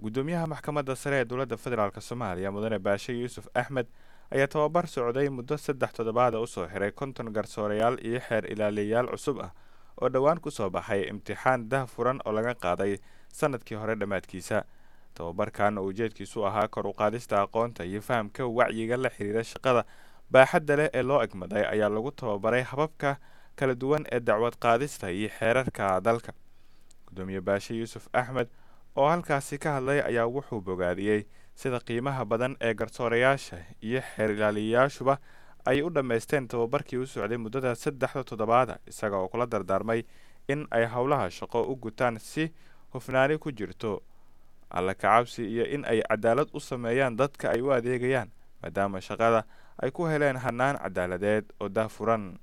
guddoomiyaha maxkamadda sare ee dowladda federaalk soomaaliya mudane baashe yuusuf axmed ayaa tababar socday muddo saddex toddobaada usoo xiray konton garsoorayaal iyo xeer ilaaliyayaal cusub ah oo dhowaan kusoo baxay imtixaan dah furan oo laga qaaday sanadkii hore dhammaadkiisa tababarkan oo ujeedkiisu ahaa kor u qaadista aqoonta iyo fahamka wacyiga la xiriira shaqada baaxadda leh ee loo egmaday ayaa lagu tababaray hababka kala duwan ee dacwad qaadista iyo xeerarka dalka guddoomiye baashe yuusuf axmed oo halkaasi ka hadlay ayaa wuxuu bogaadiyey sida qiimaha badan ee garsoorayaasha iyo xeer ilaaliyayaashuba ay u dhammaysteen tababarkii u socday muddada saddexda toddobaada isaga oo kula dardaarmay in ay howlaha shaqo u gutaan si hufnaani ku jirto alla kacabsi iyo in ay cadaalad u sameeyaan dadka ay u adeegayaan maadaama shaqada ay ku heleen hannaan cadaaladeed oo daahfuran